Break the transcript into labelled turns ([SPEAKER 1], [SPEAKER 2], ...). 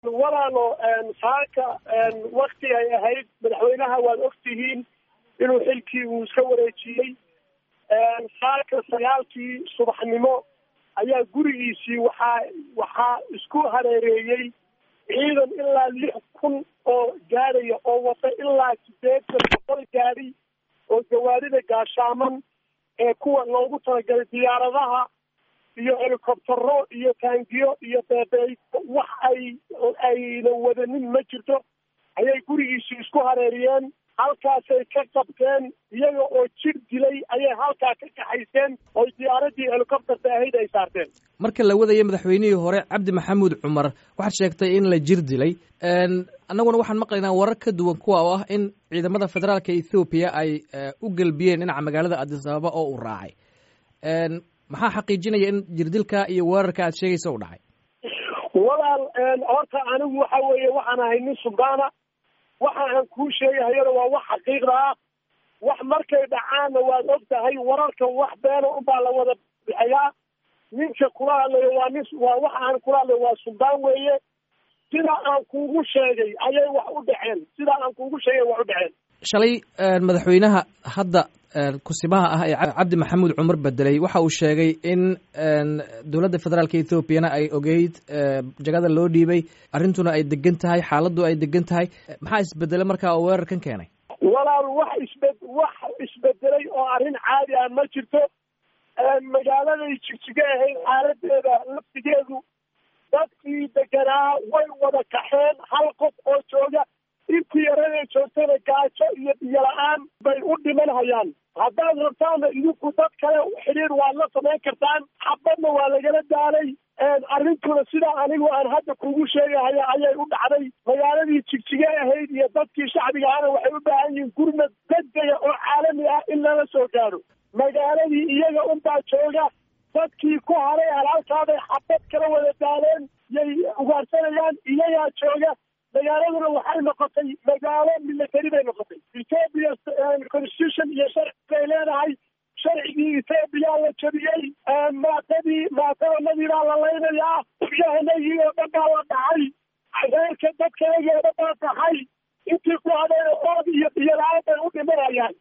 [SPEAKER 1] walaalo saaka wakti ay ahayd madaxweynaha waad ogtihiin inuu xilkii uu iska wareejiyey saaka sagaalkii subaxnimo ayaa gurigiisii waxaa waxaa isku hareereeyey ciidan ilaa lix kun oo gaadhaya oo wata ilaa sideetan boqol gaadhi oo gawaarida gaashaaman ee kuwa loogu talagalay diyaaradaha iyo helicoptero iyo taangiyo iyo beebeey wax ay ayna wadanin ma jirto ayay gurigiisii isku hareeriyeen halkaasay ka qabteen iyaga oo jir dilay ayay halkaa ka kaxayseen oy diyaaradii helicopterta ahayd ay saarteen
[SPEAKER 2] marka la wadaya madaxweynihii hore cabdi maxamuud cumar waxaad sheegtay in la jir dilay annaguna waxaan maqlaynaa warar ka duwan kuwa oo ah in ciidamada federaalka ethoobiya ay u gelbiyeen dhinaca magaalada adis ababa oo uu raacay maxaa xaqiijinaya in jirdilka iyo weerarka aad sheegaysa u dhacay
[SPEAKER 1] walaal horta anigu waxa weeye waxaan ahay nin sugaana waxa aan kuu sheegahayona waa wax xaqiiqda ah wax markay dhacaanna waad og tahay wararka wax beena unbaa la wada bixiyaa ninka kula hadlayo waa nin waa waxa aan kula hadlayo waa suldaan weeye sida aan kuugu sheegay ayay wax u dhaceen sida aan kuugu sheegay wax u dhaceen
[SPEAKER 2] shalay madaxweynaha hadda kusimaha ah ee cabdi maxamuud cumar bedelay waxa uu sheegay in dowladda federaalka ethoobiana ay ogeyd jagada loo dhiibay arrintuna ay degan tahay xaaladdu ay degan tahay maxaa isbedelay markaa oo weerarkan keenay
[SPEAKER 1] walaal wax isbe wax isbedelay oo arrin caadi ah ma jirto magaaladay jigjiga ahayd xaaladeeda laftigeedu dadkii deganaa way wada kaxeen hal qof oo jooga intii yaraday joogtana gaajo iyo biyo la-aan bay u dhiman hayaan haddaad rabtaana idinku dad kale xidhiir waad la samayn kartaan xabadna waa lagala daalay arrintuna sidaa anigu aan hadda kugu sheegahaya ayay u dhacday magaaladii jigjige ahayd iyo dadkii shacbiga ahna waxay u baahan yihiin gurmad degdega oo caalami ah in lala soo gaadho magaaladii iyaga unbaa jooga dadkii ku haray halhalkaaday xabad kala wada daaleen yay ugaarsanayaan iyagaa jooga magaaladuna waxay noqotay magaalo military bay noqotay ethoopia constitution iyo sharci bay leedahay sharcigii ethoobiya la jabiyey maatadii maatadanadii baa la laynayaa yahanagii oo dhan baa la dhacay reerka dadkaagii oo dhan baa taxay intii ku hadayna ood iyo biyo la-aan bay u dhimanayaan